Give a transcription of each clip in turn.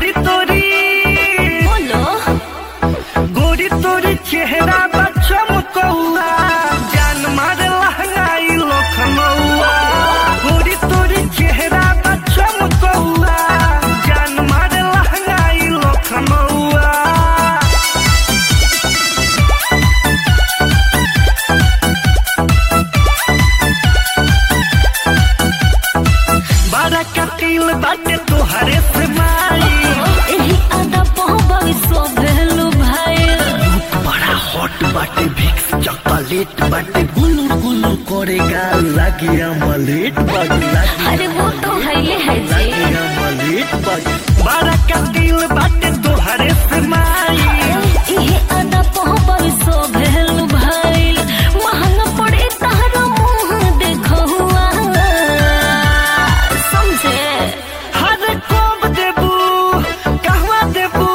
गोरी तोरी बोलो गोरी तोरी चेहरा बा चमकौआ जान मारे लहंगाई लखनऊआ गोरी तोरी चेहरा बा चमकौआ जान मारे लहंगाई लखनऊआ बड़ा कतील बाटे तोहरे से माई एही आदा पहबाई सो भेलु भाई लुक बड़ा हॉट बाटे भिक्स चॉकलेट बाटे गुलू गुलू करेगा लागे अमलेट बाटे लागे अरे वो तो है ये है जी लागे अमलेट बाटे बड़ा कतील बाटे तोहरे से माई एही आदा पहबाई सो भेलु भाई महंगा पड़े तारा मुंह देखो हुआ समझे हर कोब देबू कहवा देबू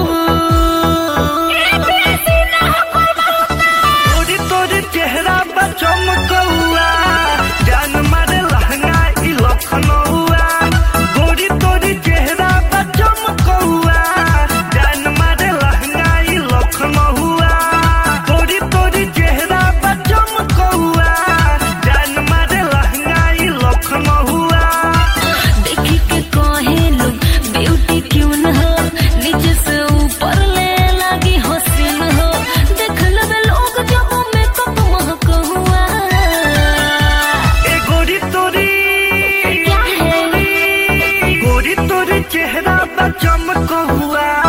तोरी तोरी चेहरा बा चमकौआ जान मारे लहंगा ई लखनऊआ गोरी तोरी चेहरा बा चमकौआ जान मारे लहंगा ई लखनऊआ गोरी तोरी चेहरा बा चमकौआ जान मारे लहंगा ई लखनऊआ देखी के कहे लोग ब्यूटी क्यों न हो नीचे से ऊपर ले लगी हसीन हो देख लबे लोग जब मेकअप महक हुआ ए गोरी तोरी क्या है गोरी तोरी चेहरा बा चमक हुआ